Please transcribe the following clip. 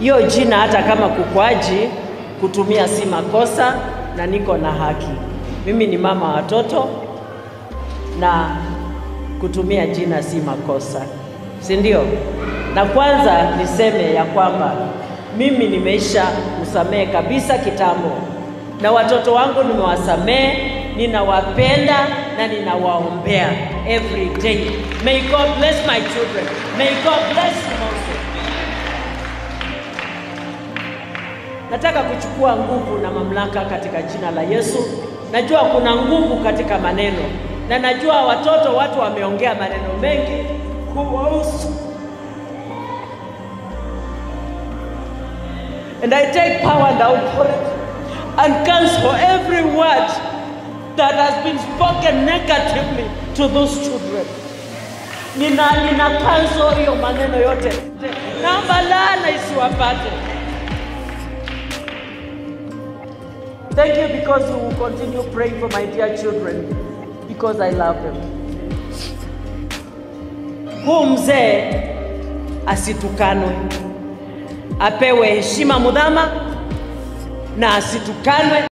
hiyo jina hata kama kukwaji kutumia si makosa, na niko na haki. Mimi ni mama watoto na kutumia jina si makosa, si ndio? Na kwanza niseme ya kwamba mimi nimeisha kusamehe kabisa kitambo, na watoto wangu nimewasamehe, ninawapenda na ninawaombea every day. May God bless my children. May God bless you also. Nataka kuchukua nguvu na mamlaka katika jina la Yesu. Najua kuna nguvu katika maneno, na najua watoto, watu wameongea maneno mengi kuwahusu, and I take power and authority and cancel every word that has been spoken negatively to those children. Nina, nina cancel hiyo maneno yote, naomba laana isiwapate. Thank you because you will continue praying for my dear children because I love them. Huu mzee asitukanwe, apewe heshima mudhama na asitukanwe.